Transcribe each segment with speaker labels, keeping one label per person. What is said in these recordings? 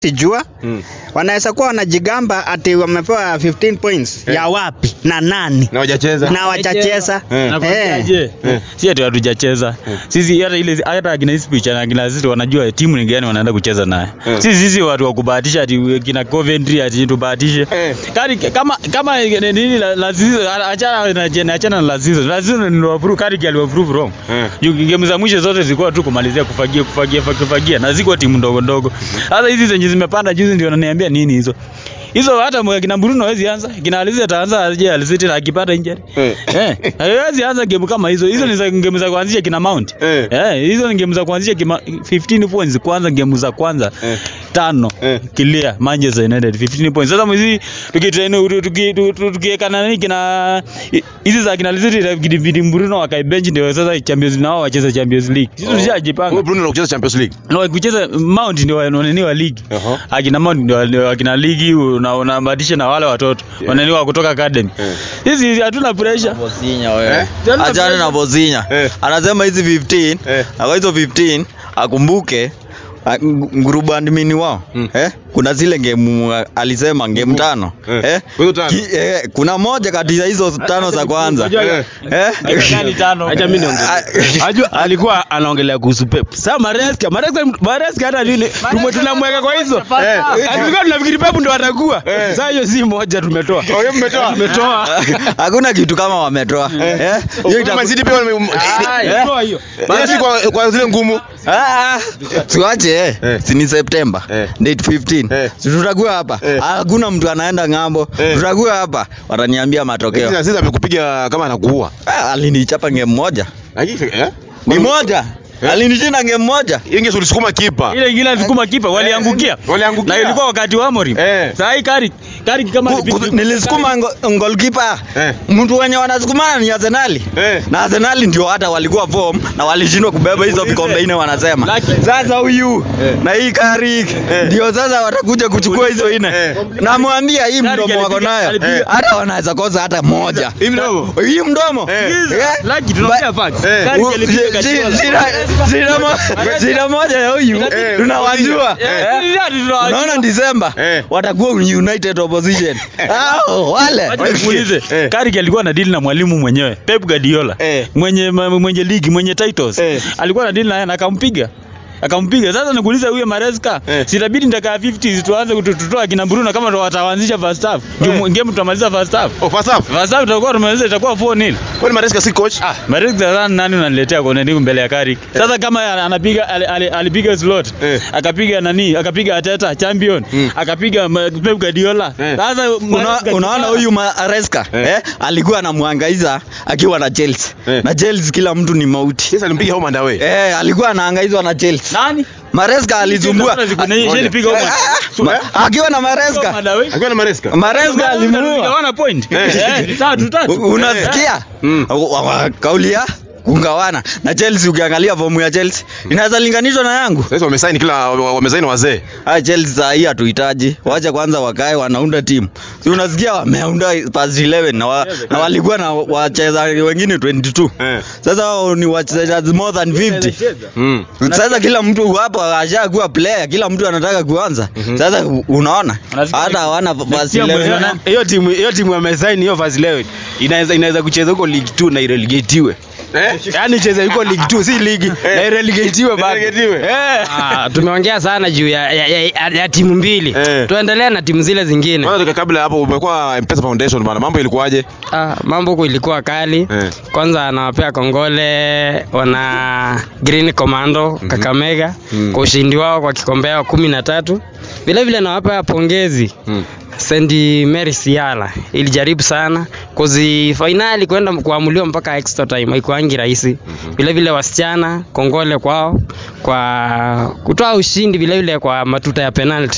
Speaker 1: sijua
Speaker 2: Mm.
Speaker 1: wanaweza kuwa wanajigamba ati wamepewa 15 points
Speaker 2: Eh.
Speaker 1: ya wapi na nani
Speaker 2: Na hawajacheza.
Speaker 1: na wachacheza
Speaker 2: Eh.
Speaker 1: eh.
Speaker 3: Nakwambiaje?
Speaker 2: Eh.
Speaker 3: Si ati hatujacheza. Sisi hata ile hata akina Ipswich na akina City wanajua timu ni gani wanaenda kucheza naye.
Speaker 2: Eh.
Speaker 3: Sisi sisi watu wa kubahatisha ati kina Coventry ati tubahatishe.
Speaker 2: Eh.
Speaker 3: Kari kama kama nini la la season achana na jana achana na la season. La season ni waprove kari ali approve wrong.
Speaker 2: Eh.
Speaker 3: Juu game za mwisho zote zilikuwa tu kumalizia kufagia kufagia kufagia na ziko timu ndogo ndogo. Sasa hizi zenye zimepanda juzi ndio wananiambia nini hizo. Hizo hata mwe- kina Bruno hawezi anza. Kina Alizé ataanza aje Alizé na akipata injury.
Speaker 2: Eh.
Speaker 3: Eh, hawezi anza game kama hizo. Hizo ni za game za kuanzisha kina Mount.
Speaker 2: Eh.
Speaker 3: Eh, hizo ni game za kuanzisha kima 15 points kwanza game za kwanza.
Speaker 2: Eh.
Speaker 3: Tano.
Speaker 2: Eh.
Speaker 3: Clear Manchester United 15 points. Sasa mwizi tukitrain tuki- tuki- tukiweka nani kina hizi za kina Alizé na kidibidi Bruno wakae bench ndio sasa Champions nao wacheze Champions League. Sisi
Speaker 2: Huyu
Speaker 3: tushajipanga.
Speaker 2: Bruno anakucheza Champions League.
Speaker 3: Na kucheza Mount ndio wanani wa ligi.
Speaker 2: Aha.
Speaker 3: Akina Mount ndio ndio akina ligi na unabadilisha na wale watoto. Wanani wa kutoka academy.
Speaker 2: Eh.
Speaker 3: Hizi hatuna pressure.
Speaker 4: Bozinya wewe.
Speaker 2: Eh?
Speaker 4: Achana na Bozinya.
Speaker 2: Eh.
Speaker 4: Anasema hizi 15,
Speaker 2: Eh.
Speaker 4: na kwa hizo 15 akumbuke a- ng- group admin wao
Speaker 2: Mm.
Speaker 4: eh, kuna zile ngemu alisema ngemu tano
Speaker 2: Eh.
Speaker 4: eh,
Speaker 2: Hizo tano.
Speaker 4: ki- eh, kuna moja kati ya hizo tano za kwanza
Speaker 2: Eh.
Speaker 4: eh,
Speaker 3: Gani tano?
Speaker 5: Acha mimi niongee.
Speaker 4: Ah,
Speaker 5: Ajua alikuwa anaongelea kuhusu Pep. Sasa Maresca, Maresca Maresca hata nini tume tunamweka kwa hizo.
Speaker 2: Eh.
Speaker 5: Tulikuwa tunafikiri Pep ndo atakuwa.
Speaker 2: Eh.
Speaker 5: Sasa hiyo si moja tumetoa.
Speaker 2: Oh, hiyo mmetoa.
Speaker 5: Tumetoa.
Speaker 4: hakuna kitu kama wametoa eh, hiyo
Speaker 2: Hiyo
Speaker 4: itaku-
Speaker 2: Man City pia wame
Speaker 5: Ah, toa hiyo.
Speaker 2: basi kwa kwa zile ngumu.
Speaker 4: Ah, tuache eh.
Speaker 2: Eh.
Speaker 4: si ni Septemba
Speaker 2: Eh.
Speaker 4: date 15
Speaker 2: Eh.
Speaker 4: si tutakuwa hapa
Speaker 2: Eh.
Speaker 4: hakuna mtu anaenda ng'ambo
Speaker 2: Eh.
Speaker 4: tutakuwa hapa wataniambia matokeo
Speaker 2: Lakini sasa amekupiga kama anakuua.
Speaker 4: Ah, alinichapa ngemu moja
Speaker 2: Lakini eh?
Speaker 4: ni moja
Speaker 2: Eh.
Speaker 4: alinishinda ngemu moja
Speaker 2: Inge ulisukuma kipa.
Speaker 3: Ile ingine alisukuma kipa waliangukia.
Speaker 2: Waliangukia.
Speaker 3: Na ilikuwa wakati wa Amorim.
Speaker 2: Eh.
Speaker 3: Sasa hii kari kari kama
Speaker 4: Ku- ku- nilisukuma ngo- goalkeeper
Speaker 2: Eh.
Speaker 4: mtu wenye wanasukumana ni Arsenali
Speaker 2: Eh.
Speaker 4: na Arsenali ndio hata walikuwa form na walishindwa kubeba hizo vikombe nne wanasema
Speaker 3: Laki-
Speaker 4: sasa huyu
Speaker 2: Eh.
Speaker 4: na hii Carrick ndio sasa watakuja kuchukua hizo nne
Speaker 2: Eh.
Speaker 4: namwambia hii
Speaker 3: Carrick
Speaker 4: mdomo wako
Speaker 3: alipiga-
Speaker 4: nayo
Speaker 3: alipiga-
Speaker 4: hata wanaweza kosa hata moja
Speaker 2: Hii mdomo.
Speaker 4: hii mdomo
Speaker 2: Eh.
Speaker 4: Eh.
Speaker 3: Laki tunaongea
Speaker 4: Ba-
Speaker 3: facts.
Speaker 2: Eh.
Speaker 3: Kari
Speaker 4: U-
Speaker 3: alipiga
Speaker 4: shi- shi-
Speaker 3: Guardiola.
Speaker 4: shida- shida mo- shida moja ya huyu
Speaker 2: Eh,
Speaker 4: tunawajua
Speaker 3: Eh, hadi tunawajua.
Speaker 4: unaona Disemba
Speaker 2: Eh.
Speaker 4: watakuwa united opposition Hao, wale
Speaker 3: Wacha nikuulize.
Speaker 2: Eh.
Speaker 3: Carrick alikuwa na deal na mwalimu mwenyewe Pep Guardiola.
Speaker 2: Eh.
Speaker 3: Mwenye ma- mwenye ligi, mwenye titles.
Speaker 2: Eh.
Speaker 3: Alikuwa na deal na yeye na akampiga. Akampiga. Sasa nikuuliza huyo Maresca,
Speaker 2: Eh.
Speaker 3: sitabidi ndaka 50 tuanze kututoa kina Bruno kama ndo wataanzisha first half. Juu
Speaker 2: Eh.
Speaker 3: game tutamaliza first half.
Speaker 2: Oh, first half.
Speaker 3: First half tutakuwa tumaliza itakuwa 4-0.
Speaker 2: Kwani Maresca si coach?
Speaker 3: Ah, Maresca sasa nani unaniletea kwa nini mbele ya Carrick? Sasa kama anapiga ali- ali- alipiga slot,
Speaker 2: Eh.
Speaker 3: akapiga nani? Akapiga Ateta champion,
Speaker 2: Mm.
Speaker 3: akapiga ma- Pep Guardiola.
Speaker 2: Eh.
Speaker 3: Sasa
Speaker 4: Una,
Speaker 3: Maresca-
Speaker 4: unaona huyu Maresca
Speaker 2: Eh.
Speaker 4: eh. alikuwa anamwangaiza akiwa na Chelsea
Speaker 2: Eh.
Speaker 4: na Chelsea kila mtu ni mauti
Speaker 2: Sasa alimpiga home and away.
Speaker 4: eh, alikuwa anahangaizwa na Chelsea
Speaker 3: nani?
Speaker 4: Maresca alizumbua
Speaker 3: Siku na yeye alipiga
Speaker 4: Eh,
Speaker 3: huko.
Speaker 4: ah, ma- akiwa na Maresca
Speaker 2: Akiwa na Maresca.
Speaker 4: Maresca alimuua
Speaker 3: Alimuua point.
Speaker 2: Eh.
Speaker 3: Eh, tatu tatu.
Speaker 4: U- unasikia
Speaker 2: Mm.
Speaker 4: Wa- wa- kauli ya kungawana na Chelsea ukiangalia fomu ya Chelsea inaweza linganishwa na yangu
Speaker 2: Sasa wamesaini kila wamesaini wazee.
Speaker 4: Ah, Chelsea saa hii hatuhitaji. Wacha kwanza wakae wanaunda timu. Si unasikia wameunda past 11 na, wa, na walikuwa na wachezaji wengine 22.
Speaker 2: Eh.
Speaker 4: Sasa wao ni wachezaji more than 50.
Speaker 2: Mm.
Speaker 4: Sasa kila mtu hapo ashakuwa player, kila mtu anataka kuanza. Sasa u- unaona
Speaker 3: Unasikia
Speaker 4: hata hawana past
Speaker 3: Nasikia
Speaker 4: 11.
Speaker 3: mwenyewe-
Speaker 5: Hiyo timu hiyo timu wamesaini hiyo first 11 inaweza inaweza kucheza huko League 2 na irelegatiwe.
Speaker 2: Eh?
Speaker 5: Yaani cheza huko League 2 si ligi na irelegatiwe bado.
Speaker 2: Irelegatiwe.
Speaker 5: Eh.
Speaker 6: Ah, tumeongea sana juu ya, ya, ya, ya, ya timu mbili
Speaker 2: Eh.
Speaker 6: tuendelee na timu zile zingine
Speaker 2: Kwanza kabla ya hapo umekuwa M-Pesa Foundation bana. Mambo ilikuwaje?
Speaker 6: ah, mambo huku ilikuwa kali
Speaker 2: Eh.
Speaker 6: kwanza anawapea kongole wana green commando kakamega
Speaker 2: Mhm.
Speaker 6: kwa ushindi wao kwa kikombe wa kumi na tatu vilevile nawapa pongezi
Speaker 2: Mm.
Speaker 6: St Mary Siala ilijaribu sana kozi fainali kwenda kuamuliwa mpaka extra time haikuangi rahisi. Vile vile wasichana kongole kwao kwa kutoa ushindi vile vile kwa matuta ya penalty.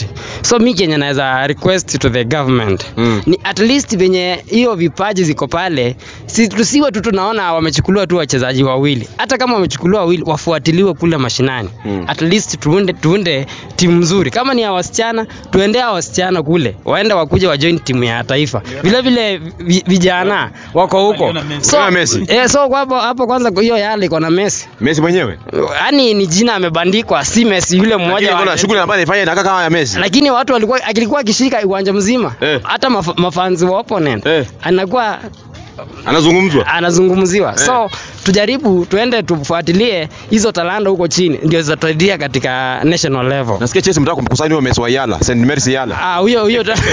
Speaker 6: so mi kenye naweza request to the government
Speaker 2: Mm.
Speaker 6: ni at least venye hiyo vipaji ziko pale si tusiwe tu tunaona wamechukuliwa tu wachezaji wawili hata kama wamechukuliwa wawili wafuatiliwe kule mashinani
Speaker 2: Mm.
Speaker 6: at least tuunde, tuunde timu nzuri kama ni ya wasichana tuendee hao wasichana kule waende wakuja wajoin timu ya taifa vile vile vi- vijana wako huko so,
Speaker 2: Kama Messi.
Speaker 6: eh, so kwa hapo hapo kwanza hiyo yale iko na Messi
Speaker 2: Messi mwenyewe.
Speaker 6: yaani ni jina amebandikwa si Messi yule
Speaker 2: Lakini
Speaker 6: mmoja wa-
Speaker 2: kuna shughuli ambayo anafanya inakaa kama ya Messi.
Speaker 6: lakini watu walikuwa akilikuwa akishika uwanja mzima
Speaker 2: Eh.
Speaker 6: hata maf, mafanzi wa opponent
Speaker 2: Eh.
Speaker 6: anakuwa
Speaker 2: Anazungumzwa.
Speaker 6: anazungumziwa so tujaribu tuende tufuatilie hizo talanta huko chini ndio zitasaidia katika national level
Speaker 2: Nasikia Chelsea mtaka kumkusanya huyo Messi wa Yala, St. Mary's Yala.
Speaker 6: ah huyo huyo ta-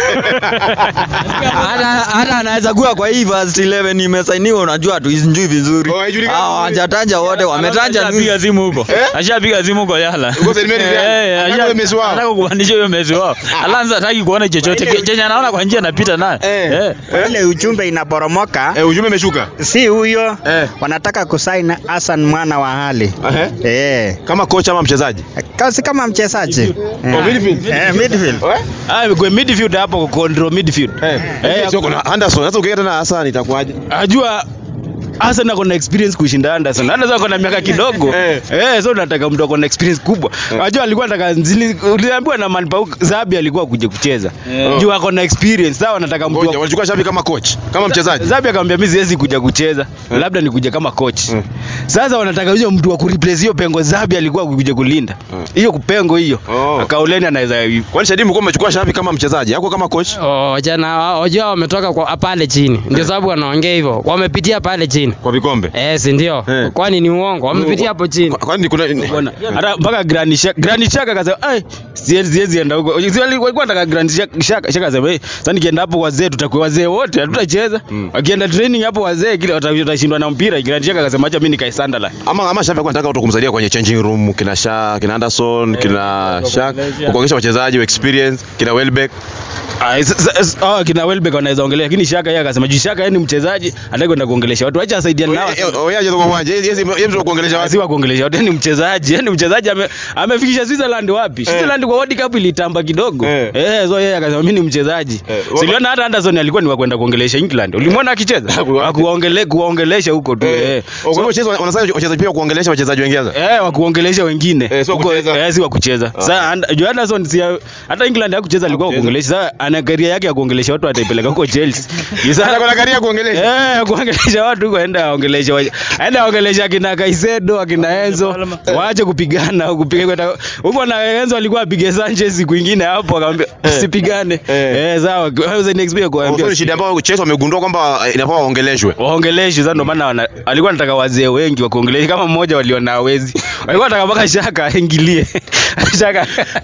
Speaker 4: hata hata anaweza kuwa kwa hii first 11 imesainiwa unajua hatuijui vizuri
Speaker 2: Oh, haijulikani
Speaker 4: Ah, hawajataja wote wametaja tu
Speaker 3: ashapiga simu huko ashapiga simu huko yala
Speaker 2: Huko St. Mary's Yala.
Speaker 3: Eh,
Speaker 2: Anataka
Speaker 3: asha-
Speaker 2: huyo Messi wao.
Speaker 3: anataka kupandisha huyo Messi wao alanza hataki kuona chochote Ke- chenye anaona kwa njia anapita nayo
Speaker 2: Eh.
Speaker 3: Eh.
Speaker 1: ile ujumbe inaporomoka
Speaker 2: Eh, ujumbe umeshuka.
Speaker 1: si huyo
Speaker 2: Eh.
Speaker 1: wanataka kusaini Hassan mwana wa hali
Speaker 2: Ehe.
Speaker 1: eh
Speaker 2: Kama kocha ama mchezaji.
Speaker 1: kasi kama mchezaji eh.
Speaker 2: Oh, midfield.
Speaker 1: eh, midfield
Speaker 5: Ah, kwa midfield hapo control midfield.
Speaker 2: Eh.
Speaker 5: Eh,
Speaker 2: Sio kuna Anderson. Sasa ukienda tena Hassan itakuwaje?
Speaker 5: Ajua Hassan ako na experience kushinda Anderson. Anderson ako na miaka kidogo.
Speaker 2: Eh.
Speaker 5: Eh, so nataka mtu ako na experience kubwa. Ajua alikuwa anataka zili uliambiwa na Manpau Zabi alikuwa kuja kucheza. Juu ako na experience. Sawa nataka mtu
Speaker 2: Ngoja,
Speaker 5: wa-
Speaker 2: walichukua Shabi kama coach, kama mchezaji.
Speaker 5: Zabi akamwambia mimi siwezi kuja kucheza. Labda nikuje kama coach.
Speaker 2: Mm.
Speaker 5: Sasa wanataka huyo mtu wa kureplace hiyo pengo Zabi alikuwa kuja kulinda.
Speaker 2: Mm.
Speaker 5: Hiyo kupengo hiyo.
Speaker 2: Oh.
Speaker 5: Akauleni anaweza
Speaker 2: Kwani Shadimu kwa umechukua Shabi kama mchezaji, yako kama coach?
Speaker 6: Oh, jana wajua wametoka kwa pale chini ndio sababu wanaongea hivyo wamepitia pale chini
Speaker 2: Kwa vikombe.
Speaker 6: eh si ndio
Speaker 2: Eh.
Speaker 6: kwani ni uongo wamepitia hapo chini
Speaker 2: Kwa- Kwani kuna
Speaker 5: Bwana, hata mpaka Granit Xhaka Granit Xhaka akasema ai siwezi siwezi enda huko. Si wali- walikuwa nataka Granit Xhaka Xhaka Xhaka akasema eh sasa nikienda hapo wazee tutakuwa wazee wote hatutacheza.
Speaker 2: Mm.
Speaker 5: Wakienda training hapo wazee kile wata- watashindwa na mpira. Granit Xhaka akasema acha mimi nikae Sunderland.
Speaker 2: ama ama Shabi alikuwa anataka watu kumsaidia kwenye changing room, kina Sha, kina Anderson, kina Shak, kuongesha wachezaji wa experience, kina Welbeck.
Speaker 5: Ah, s- s- s- ah kina Welbeck wanaweza ongelea lakini Xhaka yeye akasema juu Xhaka yeye ni mchezaji anataka kwenda kuongelesha watu acha asaidiane nao.
Speaker 2: Oyaje kwa uwanja, yeye yeye yeye ndio kuongelesha watu.
Speaker 5: Si wa kuongelesha watu yeye ni mchezaji, yeye ni mchezaji ame, amefikisha Switzerland wapi? Switzerland kwa World Cup ilitamba kidogo.
Speaker 2: Eh.
Speaker 5: Eh, so yeye akasema mimi ni mchezaji.
Speaker 2: Eh,
Speaker 5: Siliona hata Anderson alikuwa ni wa kwenda kuongelesha England. Ulimwona akicheza? Akuongele kuongelesha huko tu. Eh.
Speaker 2: Kwa hivyo wachezaji wanasema wachezaji pia kuongelesha wachezaji wengine.
Speaker 5: Eh, wa kuongelesha wengine.
Speaker 2: Eh, sio
Speaker 5: Huko-
Speaker 2: kucheza.
Speaker 5: Eh, si wa kucheza. Sasa And- juu Anderson si hata England hakucheza alikuwa wa kuongelesha. Sasa ana career yake ya kuongelesha watu ataipeleka huko Chelsea. Juu sasa-
Speaker 2: Sasa kuna karia kuongelesha.
Speaker 5: Eh, kuongelesha watu huko aenda aongelesha wa- aenda aongelesha akina Kaisedo akina Enzo waache kupigana au kupiga kwenda huko na Enzo alikuwa apige Sanchez siku nyingine hapo akamwambia usipigane
Speaker 2: Eh.
Speaker 5: eh sawa wewe ni experience
Speaker 2: Kwa
Speaker 5: kuambia
Speaker 2: hiyo shida ambayo Chelsea wamegundua kwamba eh, inafaa waongeleshwe.
Speaker 5: waongeleshe sasa, ndio maana wana- alikuwa anataka wazee wengi wakuongeleshe, kama mmoja waliona hawezi, walikuwa anataka mpaka Shaka aingilie Shaka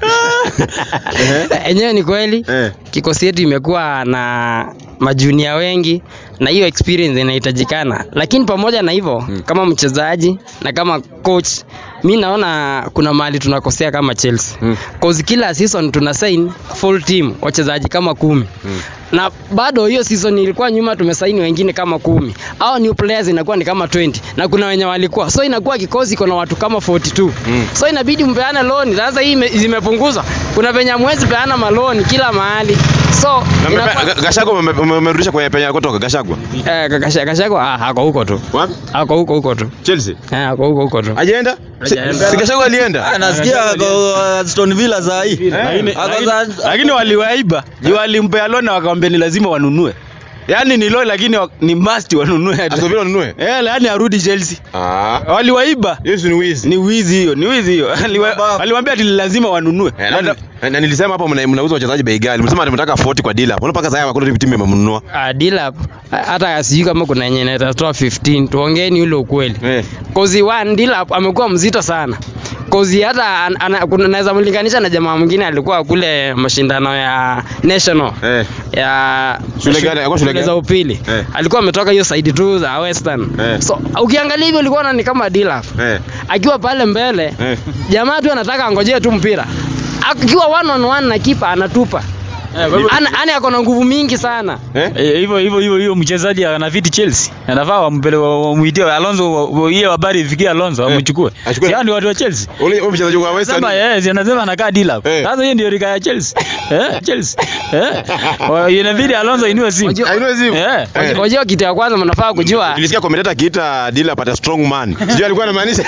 Speaker 6: enyewe ni kweli
Speaker 2: Eh.
Speaker 6: kikosi yetu imekuwa na majunia wengi na hiyo experience inahitajikana lakini pamoja na hivyo mm. kama mchezaji na kama coach mi naona kuna mahali tunakosea kama Chelsea
Speaker 2: Mm.
Speaker 6: cause kila season tuna sign full team wachezaji kama kumi
Speaker 2: Mm.
Speaker 6: na bado hiyo season ilikuwa nyuma tumesaini wengine kama kumi au new players inakuwa ni kama 20 na kuna wenye walikuwa so inakuwa kikosi iko na watu kama 42
Speaker 2: Mm.
Speaker 6: so inabidi mpeane loan sasa hii ime- zimepunguzwa kuna venye hamwezi peana maloni kila mahali so
Speaker 2: Na
Speaker 6: inakuwa-
Speaker 2: mmepe- Ga- Gachagua ume- ume- umerudisha kwenye penye kutoka Gachagua.
Speaker 6: Eh, Kasha- Kashagwa ah, ako huko tu
Speaker 2: Wapi?
Speaker 6: ako huko huko tu
Speaker 2: Chelsea.
Speaker 6: Eh, ako huko huko tu
Speaker 2: Hajaenda? Si
Speaker 6: Hajaenda.
Speaker 2: si Gachagua alienda.
Speaker 4: anasikia ako Aston Villa saa hii
Speaker 5: lakini,
Speaker 4: Ako
Speaker 5: lakini,
Speaker 4: za-
Speaker 5: lakini waliwaiba juu walimpea loan na wakamwambia ni lazima wanunue, yaani ni loan lakini wa- ni must wanunue
Speaker 2: Aston Villa ununue.
Speaker 5: eh, yaani arudi Chelsea.
Speaker 2: Ah.
Speaker 5: Waliwaiba
Speaker 2: Hiyo si ni wizi.
Speaker 5: ni wizi hiyo, ni wizi hiyo. Aliwa- Waliwaambia ati lazima wanunue.
Speaker 2: Eh, na- na- na nilisema hapo mna- mnauza wachezaji bei ghali. Mlisema mnataka 40 kwa dealer. Mbona mpaka sasa hakuna timu imemnunua?
Speaker 6: Ah, deal up ah, hata sijui kama kuna yenye itatoa 15 tuongeeni ule ukweli
Speaker 2: Eh.
Speaker 6: kozi one deal up amekuwa mzito sana kozi hata an- ana- kuna- naweza mlinganisha na jamaa mwingine alikuwa kule mashindano ya national
Speaker 2: Eh.
Speaker 6: ya
Speaker 2: Shule gani? Alikuwa shule gani?
Speaker 6: za upili
Speaker 2: Eh.
Speaker 6: alikuwa ametoka hiyo side tu za western
Speaker 2: Eh.
Speaker 6: so ukiangalia hivyo ulikuwa ni kama deal up
Speaker 2: Eh.
Speaker 6: akiwa pale mbele
Speaker 2: Eh.
Speaker 6: jamaa tu anataka angojee tu mpira akiwa one on one na kipa anatupa Ana ana ako na nguvu mingi sana.
Speaker 2: Eh?
Speaker 3: Eh, hivyo hivyo hivyo hiyo mchezaji anafiti Chelsea. Anafaa wampele wamuitie Alonso wa- wa- hiyo habari ifikie Alonso amchukue.
Speaker 2: achukue.
Speaker 3: Yaani watu wa Chelsea.
Speaker 2: Ule ule mchezaji wa West Ham.
Speaker 3: Sema yes, anasema anakaa Dilap.
Speaker 2: Eh.
Speaker 3: Sasa hiyo ndio rika ya Chelsea. Eh, Chelsea. Eh. Wa- Inabidi Alonso inue simu.
Speaker 6: Wajua-
Speaker 2: Ainua simu.
Speaker 3: Eh.
Speaker 2: Eh.
Speaker 6: Wajua kitu ya kwanza mnafaa kujua
Speaker 2: Nilisikia commentator akiita Dila pata strong man. Sijui alikuwa anamaanisha.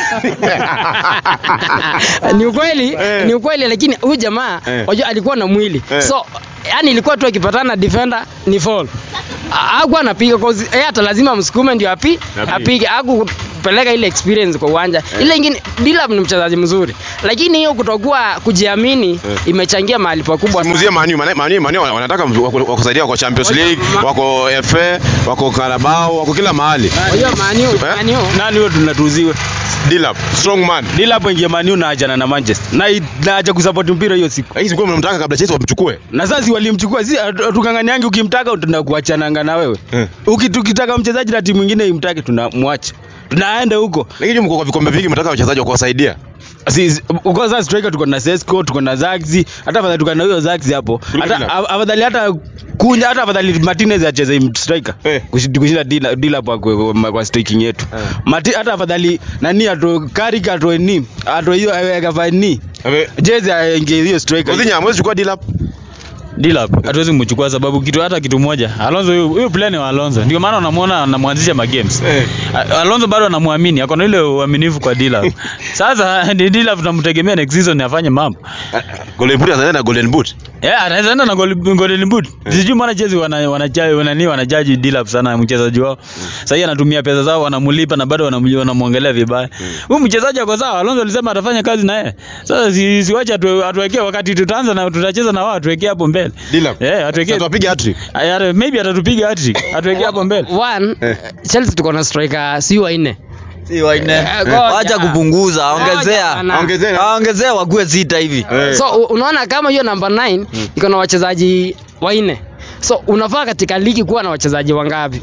Speaker 6: ni ukweli
Speaker 2: Eh.
Speaker 6: ni ukweli lakini huyu jamaa
Speaker 2: Eh.
Speaker 6: wajua alikuwa na mwili
Speaker 2: Eh.
Speaker 6: so yani ilikuwa tu akipatana na defender ni fall Ha- hakuwa anapiga cause yeye hata lazima msukume ndio api
Speaker 2: Apige.
Speaker 6: apige hakupeleka ile experience kwa uwanja ile ingine Dilap ni mchezaji mzuri lakini hiyo kutokuwa kujiamini imechangia mahali pakubwa sana.
Speaker 2: Muzie Manu, Manu, Manu, Manu wanataka wako- wakusaidia wako Champions League, wako FA, wako Carabao, wako kila mahali.
Speaker 6: Wajua Man U- Man U-
Speaker 5: nani huyo tunatuuziwe
Speaker 2: Dila strong man.
Speaker 5: dila hapo ingia manu na ajana na manchester na i- na acha kusupport mpira hiyo siku
Speaker 2: Lakini sikuwa mnamtaka kabla Chelsea wamchukue.
Speaker 5: na sasa walimchukua si tukanganiangi ukimtaka tunakuachananga na wewe
Speaker 2: Eh.
Speaker 5: Uki- tukitaka mchezaji na timu nyingine imtake tunamwacha tunaenda huko
Speaker 2: Lakini mko kwa vikombe vingi mnataka wachezaji wa kuwasaidia.
Speaker 5: Si- si- uko sasa striker tuko na Sesko tuko na Zaxi hata afadhali tuko na huyo Zaxi hapo hata
Speaker 2: Dila.
Speaker 5: af- afadhali hata kunya hata afadhali Martinez acheze im- striker
Speaker 2: Eh.
Speaker 5: Kushi- kushinda Dila Dila kwa, kwa, kwa, kwa striking yetu Mati, hata afadhali nani ato Carrick ato ni ato hiyo akafa ni
Speaker 2: Ame-
Speaker 5: jezi aingie hiyo striker
Speaker 2: Kozinya hamwezi chukua Dila.
Speaker 3: Dilap hatuwezi kumchukua sababu kitu hata kitu moja. Alonso huyo huyo plan wa Alonso. Ndio maana unamwona anamwanzisha magames.
Speaker 2: Eh.
Speaker 3: A- Alonso bado anamwamini, ako na ile uaminifu kwa Dilap. Sasa ni Dilap tunamtegemea next season afanye mambo.
Speaker 2: Golden Boot anaenda na Golden Boot.
Speaker 3: Yeah, anaweza enda na gol- golden boot. Sijui mbona Chelsea wana wanajaji wanani wanajaji Dilap sana mchezaji wao. Sasa hivi anatumia pesa zao wanamlipa na bado wanam- wanamwongelea vibaya. Huyu mchezaji ako sawa. Alonso alisema atafanya kazi na yeye. Sasa si, siwache atu, atuwekee wakati tutaanza na tutacheza na wao atuwekee hapo mbele.
Speaker 2: Dila.
Speaker 3: Eh, atuwekee.
Speaker 2: Tuwapiga hat-trick.
Speaker 3: Aya, maybe atatupiga hat-trick. Atuwekee hapo mbele.
Speaker 6: one Chelsea tuko na striker si wanne
Speaker 4: si wanne
Speaker 6: Eh, ngoja.
Speaker 4: wacha kupunguza ongezea
Speaker 6: bana.
Speaker 2: Ongezea.
Speaker 4: ongezea wakuwe sita hivi
Speaker 2: Eh.
Speaker 6: so u- unaona kama hiyo namba 9 iko na wachezaji wanne so unafaa katika ligi kuwa na wachezaji wangapi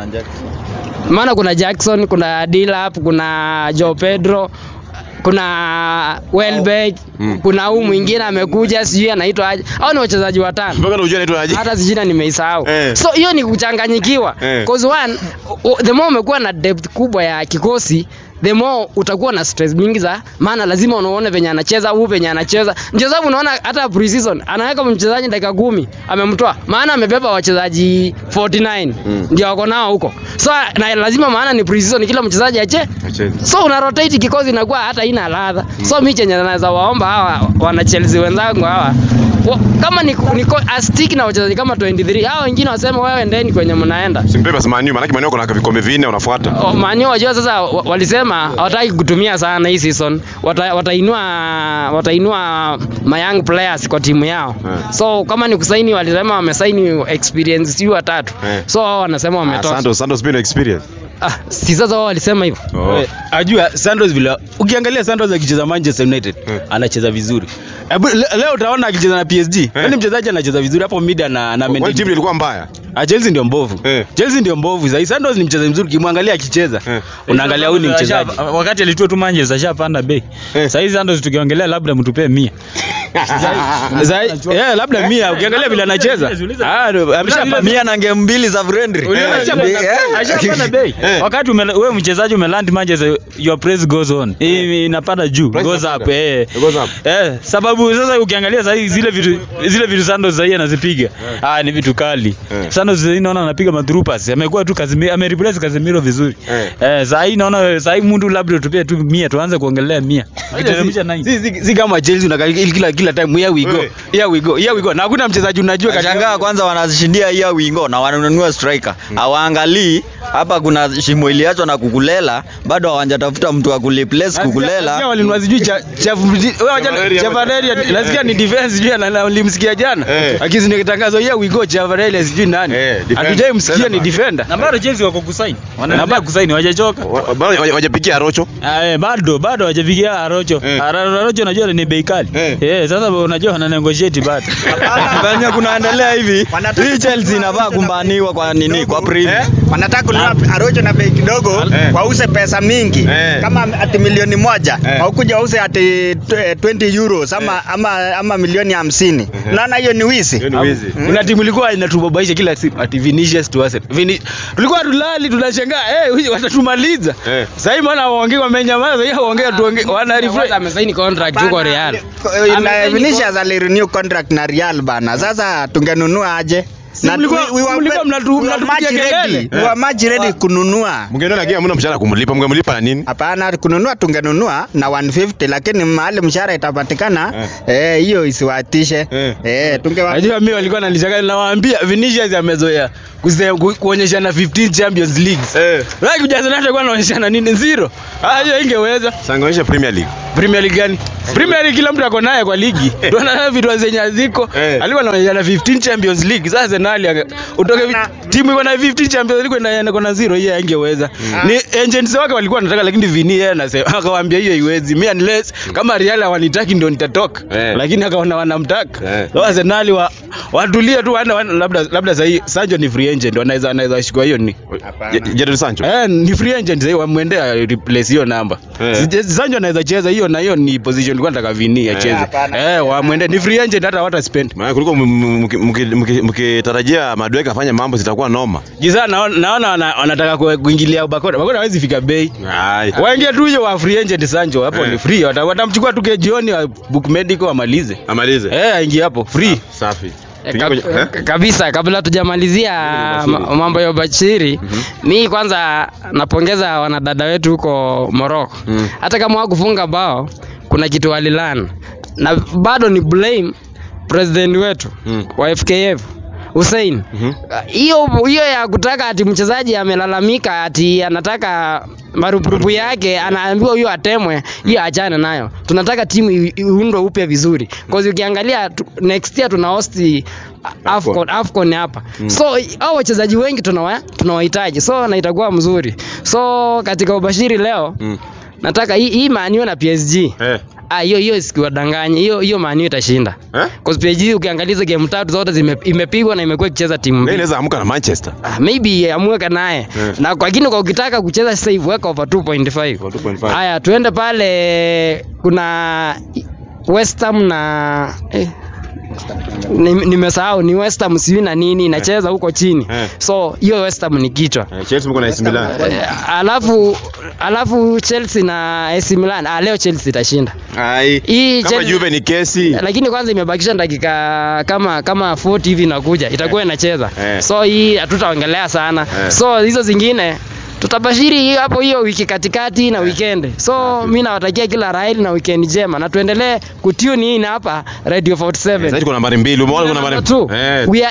Speaker 6: maana kuna Jackson kuna Dilap kuna Joe Pedro kuna Welbeck kuna huu mwingine amekuja sijui anaitwa aje hao ni wachezaji watano
Speaker 2: Mpaka unajua anaitwa aje?
Speaker 6: hata sijina nimeisahau
Speaker 2: Eh.
Speaker 6: so hiyo ni kuchanganyikiwa
Speaker 2: Eh.
Speaker 6: cause one o- the more umekuwa na depth kubwa ya kikosi the more utakuwa na stress mingi za maana lazima unaone venye anacheza huu venye anacheza ndio sababu unaona hata pre-season anaweka mchezaji dakika kumi amemtoa maana amebeba wachezaji 49 ndio wako nao huko so na lazima maana ni pre-season kila mchezaji ache
Speaker 2: Acheze.
Speaker 6: so una rotate kikosi inakuwa hata ina ladha so mi chenye naweza waomba hawa wana Chelsea wenzangu hawa wa- kama ni, ni astiki na wachezaji kama 23 hao wengine waseme wewe endeni kwenye mnaenda
Speaker 2: Simpe basi Manu, maana Manu kuna vikombe vinne unafuata.
Speaker 6: O, Mani wajua sasa wa- walisema hawataki kutumia sana hii season Wata, watainua watainua my young players kwa timu yao
Speaker 2: Eh.
Speaker 6: so kama ni kusaini walisema wamesaini experience sijui watatu
Speaker 2: Eh.
Speaker 6: so wao wanasema
Speaker 2: Ah,
Speaker 6: wametosha
Speaker 2: Santos, Santos been experience.
Speaker 6: ah, si sasa wao walisema hivyo
Speaker 2: Oh.
Speaker 5: Eh, ajua Santos vile ukiangalia Santos akicheza Manchester United
Speaker 2: Mm.
Speaker 5: anacheza vizuri Ebu, le, leo utaona akicheza na PSG yani mchezaji anacheza vizuri hapo mid na na
Speaker 2: Kwani
Speaker 5: Mendy.
Speaker 2: timu ilikuwa mbaya?
Speaker 5: Ah, Chelsea ndio mbovu
Speaker 2: Eh.
Speaker 5: Chelsea ndio mbovu sasa Santos ni mchezaji mzuri kimwangalia akicheza
Speaker 2: Eh.
Speaker 5: unaangalia huyu ni mchezaji
Speaker 3: Asha- Wakati alitua tu Manchester ashapanda bei.
Speaker 2: Eh.
Speaker 3: Sasa hizi Santos tukiongelea labda mtupee 100.
Speaker 5: Sasa eh labda mia ukiangalia vile anacheza ah ameshapanda
Speaker 4: mia na ngemu mbili za friendly
Speaker 3: Uliona ashapanda-
Speaker 4: Eh.
Speaker 3: ashapanda bei.
Speaker 2: Eh.
Speaker 3: Wakati umela- wewe mchezaji umeland Manchester your praise goes on. Hii inapanda juu,
Speaker 2: Price
Speaker 3: goes
Speaker 2: inapanda.
Speaker 3: up eh.
Speaker 2: It goes up.
Speaker 3: Eh, sababu sasa ukiangalia sasa hivi zile vitu zile vitu Santos sasa hivi anazipiga. Ah, ni vitu kali.
Speaker 2: Eh.
Speaker 3: Santos sasa hivi naona anapiga madrupas. Amekuwa tu Casemiro, amereplace Casemiro vizuri.
Speaker 2: Eh.
Speaker 3: Eh, sasa hivi naona sasa hivi mtu labda tupie tu 100 tuanze kuongelea 100. Kiteremsha 90.
Speaker 5: si, si, si kama Chelsea unakaa kila kila time here we go
Speaker 2: Eh.
Speaker 5: here we go here we go na hakuna mchezaji unajua kati
Speaker 4: Nashangaa kwanza wanashindia hiya wingo na wananunua striker. Hawaangalii hapa kuna shimo iliachwa na kukulela, bado hawajatafuta mtu wa kureplace
Speaker 5: Nasikia
Speaker 4: kukulela.
Speaker 5: walinunua sijui cha cha wewe wacha Chavareria nasikia ni defense sijui na- na- nilimsikia jana
Speaker 2: Eh.
Speaker 5: akizindia kitangazo here we go Chavareria sijui nani
Speaker 2: Eh, defender.
Speaker 5: hatujai msikia ni defender
Speaker 3: na bado Chelsea wako kusaini wanaendelea kusaini hawajachoka
Speaker 2: Wa- bado waja- wajapigia Rocho.
Speaker 3: Ah, eh, bado bado hawajafikia Arocho.
Speaker 2: Eh.
Speaker 3: Ara- Arocho unajua ni bei kali.
Speaker 2: Eh.
Speaker 3: Eh, sasa unajua wana negotiate bado.
Speaker 4: venye kunaendelea hivi
Speaker 1: Wanataka
Speaker 4: hii Chelsea inafaa kumbaniwa kwa nini kwa premier
Speaker 1: Eh, wanataka kununua Arocho na bei kidogo
Speaker 2: Eh.
Speaker 1: wause pesa mingi
Speaker 2: Eh.
Speaker 1: kama ati milioni moja
Speaker 2: Eh.
Speaker 1: haukuja wause ati tw- 20 euros ama, ama, ama milioni hamsini unaona hiyo ni wizi
Speaker 2: Hiyo ni wizi.
Speaker 5: kuna timu ilikuwa inatubabaisha kila siku ati Vinicius to Arsenal Vini... tulikuwa tulali tunashangaa eh huyu watatumaliza
Speaker 2: Eh.
Speaker 5: sasa hivi maana waongee wamenyamaza yeye waongea tuongee wana refresh
Speaker 6: amesaini contract huko Real.
Speaker 1: Na
Speaker 6: Amesaini
Speaker 1: Vinicius alirenew contract na Real bana sasa tungenunua aje
Speaker 5: Si mlikuwa-
Speaker 1: we- we were-
Speaker 5: mlikuwa mnatu-
Speaker 1: we were
Speaker 5: mnatupigia
Speaker 1: much
Speaker 5: kelele.
Speaker 1: ready. We were much ready kununua
Speaker 2: Mngeona lakini hamna mshahara kumlipa, mngemlipa na nini?
Speaker 1: hapana kununua tungenunua na 150 lakini mahali mshahara itapatikana eh, hiyo isiwatishe
Speaker 2: Eh.
Speaker 1: eh, tungewa
Speaker 5: Najua mimi walikuwa wananishangaa nawaambia Vinicius amezoea kuse- ku- kuonyeshana 15 Champions Leagues.
Speaker 2: Eh.
Speaker 5: Lakini kujaza naye alikuwa anaonyeshana nini zero. Ah hiyo ingeweza.
Speaker 2: Sanganisha Premier League.
Speaker 5: Premier League gani? Premier League kila mtu ako naye kwa ligi. Ndio anaona vitu zenye haziko.
Speaker 2: Eh.
Speaker 5: Alikuwa anaonyeshana 15 Champions League. Sasa Arsenal ange- utoke vi-
Speaker 1: Na-
Speaker 5: timu iko na 15 Champions League na iko na zero hiyo ingeweza. Ni agents wake walikuwa wanataka lakini Vini yeye anasema akawaambia hiyo haiwezi. Mimi unless kama Real hawanitaki ndio nitatoka.
Speaker 2: Eh.
Speaker 5: Lakini akaona wanamtaka.
Speaker 2: Eh.
Speaker 5: So Arsenal wa watulie tu wana, wana, labda labda sasa hii Sancho ni free agent wanaweza wanaweza shikwa hiyo ni
Speaker 2: Je- Jadon Sancho.
Speaker 5: Eh, ni free agent sasa wamwendea replace hiyo namba.
Speaker 2: Eh.
Speaker 5: Eh. Sancho anaweza cheza hiyo na hiyo ni position ilikuwa nataka Vini acheze.
Speaker 1: hapana.
Speaker 5: Eh, wamwende ni free agent hata hata spend.
Speaker 2: Maana kuliko m- m- mki- mki- mki- mkitarajia Madueke afanye mambo zitakuwa noma.
Speaker 5: Giza naona naona wana- wanataka ku- kuingilia Bakora. Bakora hawezi fika bei.
Speaker 2: Ai.
Speaker 5: Waingie tu hiyo wa free agent Sancho hapo
Speaker 2: Eh.
Speaker 5: ni free. Wata- Watamchukua tu ke jioni wa book medical amalize.
Speaker 2: Amalize.
Speaker 5: Eh, aingie hapo free.
Speaker 2: Safi.
Speaker 6: Eh,
Speaker 2: Tuingie
Speaker 6: kab-
Speaker 2: kwenye- eh?
Speaker 6: eh, kabisa kabla tujamalizia ma- mambo ya ubashiri mi kwanza napongeza wanadada wetu huko Morocco
Speaker 2: Mm.
Speaker 6: hata kama hawakufunga bao kuna kitu walilana na bado ni blame president wetu
Speaker 2: Mm.
Speaker 6: wa FKF Hussein
Speaker 2: Mhm.
Speaker 6: hiyo hiyo ya kutaka ati mchezaji amelalamika ati anataka marupurupu yake anaambiwa huyo atemwe hiyo achane nayo tunataka timu i- iundwe upya vizuri cause ukiangalia tu, next year tuna host Afcon, Afcon hapa so hao wachezaji wengi tunawa tunawahitaji so na itakuwa mzuri so katika ubashiri leo
Speaker 2: Mm.
Speaker 6: nataka hii hii Man U na PSG
Speaker 2: Eh.
Speaker 6: ah hiyo hiyo sikiwadanganya hiyo hiyo Man U itashinda
Speaker 2: Eh?
Speaker 6: cause PSG ukiangalia hizo game tatu zote zime, imepigwa na imekuwa ikicheza timu
Speaker 2: Yeye
Speaker 6: mbili
Speaker 2: inaweza amka na Manchester.
Speaker 6: Ah, maybe amweka naye
Speaker 2: Yeah.
Speaker 6: na kwa kini kwa ukitaka kucheza sasa hivi weka over 2.5
Speaker 2: Over 2.5.
Speaker 6: haya tuende pale kuna West Ham na eh, ni- nimesahau ni West Ham sijui na nini inacheza huko chini
Speaker 2: Eh.
Speaker 6: so hiyo West Ham ni kichwa
Speaker 2: Eh, Chelsea mko na AC Milan.
Speaker 6: Eh, alafu alafu Chelsea na AC Milan ah, leo Chelsea itashinda
Speaker 2: Ai.
Speaker 6: Hii
Speaker 2: Kama
Speaker 6: Chelsea-
Speaker 2: Juve ni kesi.
Speaker 6: lakini kwanza imebakisha dakika kama kama 40 hivi inakuja itakuwa inacheza
Speaker 2: Eh.
Speaker 6: so hii hatutaongelea sana
Speaker 2: Eh.
Speaker 6: so hizo zingine tutabashiri hiyo hapo hiyo wiki katikati na weekend so mi nawatakia kila raheli na weekend njema na tuendelee kutune in hapa radio 47
Speaker 2: Sasa kuna nambari mbili. Umeona kuna
Speaker 6: Number
Speaker 2: nambari
Speaker 6: two,
Speaker 2: Eh.
Speaker 6: we are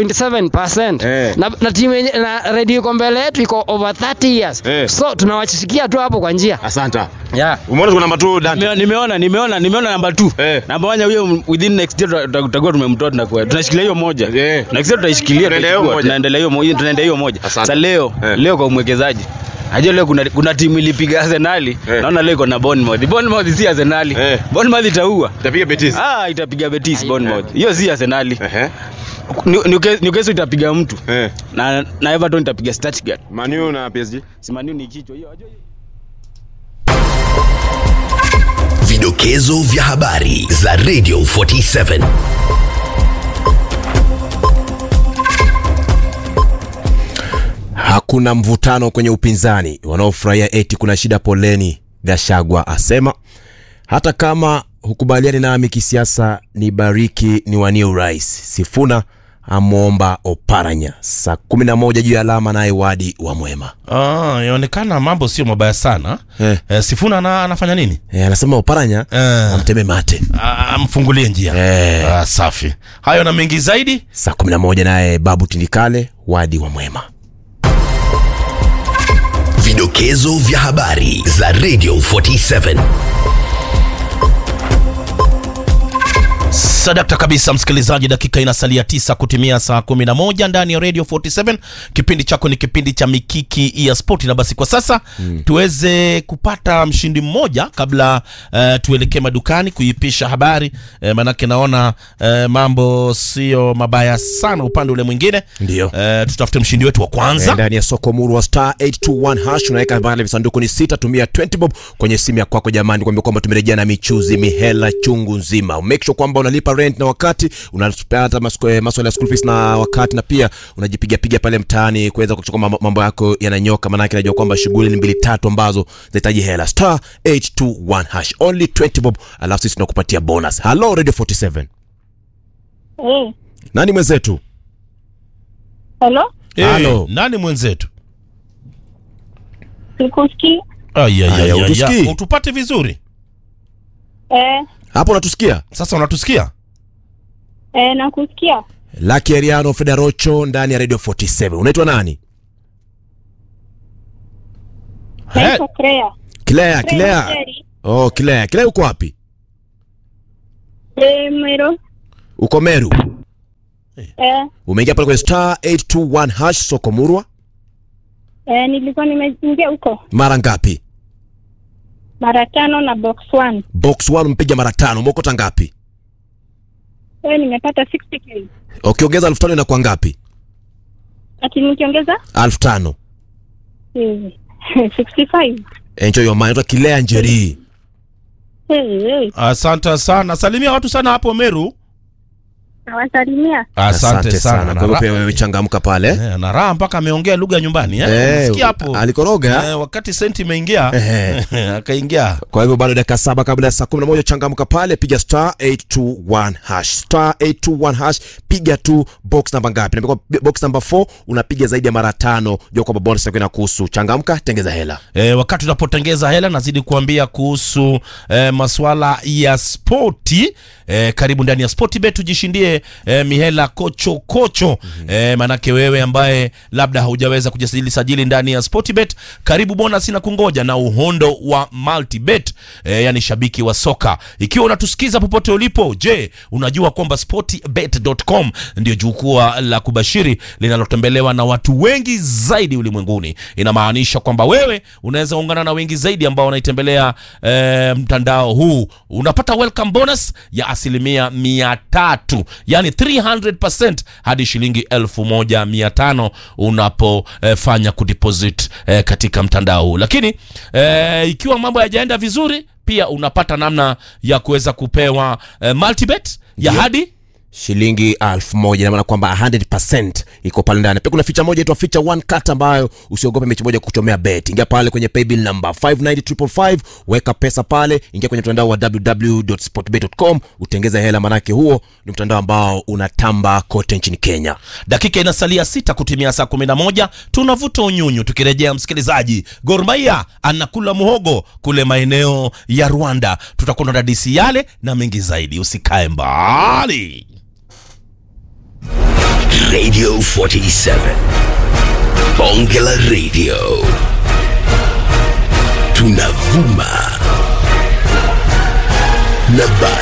Speaker 6: 8.7%
Speaker 2: Eh.
Speaker 6: na, na timu yenye- na radio iko mbele yetu iko over 30 years
Speaker 2: Eh.
Speaker 6: so tunawashikia tu hapo kwa njia
Speaker 2: Asante.
Speaker 6: yeah.
Speaker 2: Umeona kuna namba 2 Dante.
Speaker 5: Nime- nimeona nimeona nimeona namba 2
Speaker 2: Eh.
Speaker 5: namba 1 huyo within next year tuta- tutakuwa tumemtoa tunakuwa tunashikilia hiyo moja
Speaker 2: Eh.
Speaker 5: next year tutaishikilia
Speaker 2: Tunaendelea hiyo
Speaker 5: tutaichukua,
Speaker 2: moja.
Speaker 5: tunaendelea hiyo moja tunaendelea hiyo moja
Speaker 2: Asante.
Speaker 5: sasa leo
Speaker 2: Eh.
Speaker 5: leo kwa umwekezaji Ajua leo kuna, kuna timu ilipiga Arsenal
Speaker 2: Eh.
Speaker 5: naona leo iko na Bournemouth Bournemouth si Arsenal
Speaker 2: Eh.
Speaker 5: Bournemouth itaua
Speaker 2: Itapiga Betis.
Speaker 5: ah itapiga Betis Bournemouth hiyo si Arsenal
Speaker 2: Ehe.
Speaker 5: New- Newcastle Newcastle itapiga mtu
Speaker 2: Eh.
Speaker 5: na na Everton itapiga Stuttgart
Speaker 2: Man U na PSG.
Speaker 5: Simani ni kichwa hiyo ajua hiyo
Speaker 7: Vidokezo vya habari za Radio 47.
Speaker 8: Hakuna mvutano kwenye upinzani, wanaofurahia eti kuna shida poleni, Gashagwa asema. Hata kama hukubaliani nami kisiasa, ni bariki ni wanie urais. Sifuna amwomba Oparanya. Saa 11 juu ya alama, naye Wadi wa Mwema
Speaker 9: Ah, yaonekana mambo sio mabaya sana
Speaker 8: Eh.
Speaker 9: eh, Sifuna ana, anafanya nini?
Speaker 8: e, anasema Oparanya
Speaker 9: Eh.
Speaker 8: amteme mate.
Speaker 9: Ah, Amfungulie njia
Speaker 8: Eh.
Speaker 9: ah, safi. Hayo na mengi zaidi
Speaker 8: Saa 11 naye Babu Tindikale, Wadi wa Mwema.
Speaker 7: Vidokezo vya habari za Radio 47.
Speaker 9: Sadakta kabisa msikilizaji, dakika inasalia tisa kutimia saa kumi na moja ndani ya Radio 47. Kipindi chako ni kipindi cha mikiki ya spoti, na basi kwa sasa mm. tuweze kupata mshindi mmoja kabla uh, tuelekee madukani kuipisha habari uh, manake naona uh, mambo sio mabaya sana upande ule mwingine.
Speaker 8: Ndio.
Speaker 9: Uh, tutafute mshindi wetu wa
Speaker 8: Eh,
Speaker 9: kwanza.
Speaker 8: ndani ya soko muru wa star 821 hash unaweka pale visanduku ni sita tumia 20 bob kwenye simu ya kwako jamani kuambia kwamba tumerejea na michuzi mihela chungu nzima make sure kwamba unalipa rent na wakati unapata masko- eh, maswala ya school fees na wakati na pia unajipiga piga pale mtaani kuweza kuchukua mambo- mambo yako yananyoka maanake najua kwamba shughuli ni mbili tatu ambazo zinahitaji hela star 821 hash only 20 bob alafu sisi tunakupatia bonus hello radio 47
Speaker 10: Eh,
Speaker 8: nani mwenzetu
Speaker 10: hello?
Speaker 9: Eh,
Speaker 8: Halo.
Speaker 9: nani mwenzetu?
Speaker 10: Sikusikii.
Speaker 9: Ay, ay,
Speaker 8: Aya,
Speaker 9: ay, ay,
Speaker 8: utusikii?
Speaker 9: ay. Utupate vizuri
Speaker 10: Eh,
Speaker 8: hapo unatusikia
Speaker 9: sasa, unatusikia?
Speaker 10: eh, nakusikia.
Speaker 8: Lucky Ariano Fedarocho ndani ya Radio 47. Unaitwa nani?
Speaker 10: Naitwa Crea.
Speaker 8: Claire,
Speaker 10: Crea
Speaker 8: Claire.
Speaker 10: Njeri.
Speaker 8: Oh, Claire. Claire uko wapi?
Speaker 10: Eh, Mwero.
Speaker 8: Uko Meru.
Speaker 10: Eh,
Speaker 8: Umeingia pale kwenye star 821 hash soko murwa.
Speaker 10: eh, nilikuwa nimeingia huko
Speaker 8: Mara ngapi?
Speaker 10: mara tano na box one.
Speaker 8: Box 1 mpiga mara tano. Umeokota ngapi?
Speaker 10: Eh, nimepata 60k.
Speaker 8: Ukiongeza elfu tano inakuwa ngapi?
Speaker 10: Ati nikiongeza
Speaker 8: elfu tano.
Speaker 10: eh, 65.
Speaker 8: Enjoy your mind. Unaitwa Claire Njeri.
Speaker 10: Eh, eh,
Speaker 9: Asante sana, salimia watu sana hapo Meru.
Speaker 10: nawasalimia.
Speaker 9: Asante, sana,
Speaker 8: Kwa hivyo pia wewe changamka pale.
Speaker 9: Eh, na raha mpaka ameongea lugha ya nyumbani eh?
Speaker 8: Eh,
Speaker 9: Sikia hapo
Speaker 8: alikoroga.
Speaker 9: eh, wakati senti imeingia
Speaker 8: Ehe.
Speaker 9: akaingia
Speaker 8: Kwa hivyo bado dakika saba kabla ya saa kumi na moja changamka pale, piga star 821 hash star 821 hash, piga tu box namba ngapi? Naambia kwa box namba 4 unapiga zaidi ya mara tano, jua kwamba bonus yako inakuhusu. Changamka, tengeza hela.
Speaker 9: E, wakati unapotengeza hela nazidi kuambia kuhusu e, maswala ya spoti e, karibu ndani ya Sportbet tujishindie e, mihela kocho kocho mm-hmm. e, manake wewe ambaye labda haujaweza kujisajili sajili ndani ya Sportbet karibu bonus na kungoja na uhondo wa multibet e, yani shabiki wa soka ikiwa unatusikiza popote ulipo je unajua kwamba sportbet.com ndio jukwaa la kubashiri linalotembelewa na watu wengi zaidi ulimwenguni inamaanisha kwamba wewe unaweza ungana na wengi zaidi ambao wanaitembelea e, mtandao huu unapata welcome bonus ya asilimia mia tatu yani 300% hadi shilingi elfu moja mia tano unapofanya kudeposit e, katika mtandao huu lakini e, ikiwa mambo hayajaenda vizuri pia unapata namna ya kuweza kupewa e, multibet ya
Speaker 8: Ndio.
Speaker 9: hadi
Speaker 8: shilingi elfu moja inamaana kwamba 100% iko pale ndani. Pia kuna ficha moja inaitwa ficha one cut ambayo usiogope mechi moja kuchomea bet. Ingia pale kwenye paybill number 590555 weka pesa pale, ingia kwenye mtandao wa www.sportbet.com utengeze hela, manake huo ni mtandao ambao unatamba kote nchini Kenya.
Speaker 9: dakika inasalia sita kutimia saa kumi na moja tunavuta unyunyu tukirejea msikilizaji Gor Mahia anakula muhogo kule maeneo ya rwanda tutakuwa na dadisi yale na mengi zaidi usikae mbali
Speaker 7: Radio 47. Bonge la Radio. Tunavuma na bado